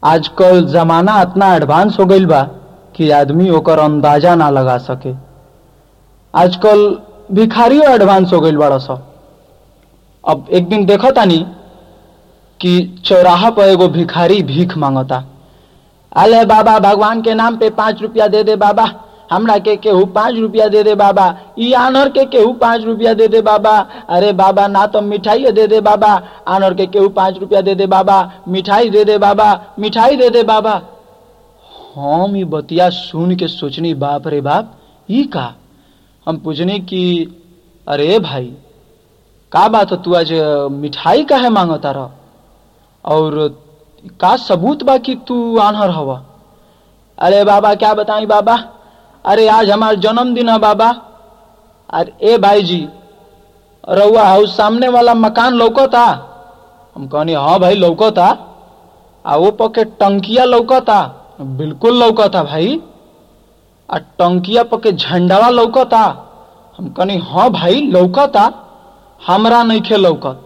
आजकल जमाना इतना एडवांस हो गईल बा कि आदमी ओकर अंदाजा ना लगा सके आजकल भिखारियों एडवांस हो गईल बड़ा सा अब एक दिन देखो तानी कि चौराहा पर एगो भिखारी भीख मांगता अले बाबा भगवान के नाम पे पांच रुपया दे दे बाबा हमरा के केहू पांच रुपया दे दे बाबा ई आनर के केहू पांच रुपया दे दे बाबा अरे बाबा ना तो मिठाई दे दे बाबा आनर के केहू पांच रुपया दे दे बाबा मिठाई दे दे बाबा मिठाई दे दे बाबा हम ई बतिया सुन के सोचनी बाप रे बाप ई का हम पूछनी कि अरे भाई का बात हो तू आज मिठाई काहे मांगता रह और का सबूत बा कि तू आनहर हवा अरे बाबा क्या बताई बाबा अरे आज हमारा जन्मदिन है बाबा अरे ए भाई जी रउआ हाउस सामने वाला मकान लौकता हम कहनी हाँ भाई लौकता आ वो पके टंकिया लौकता बिल्कुल लौकता भाई आ टंकिया पके झंडावा लौकता हम कहनी हाँ भाई लौकता हमरा नइखे लौकत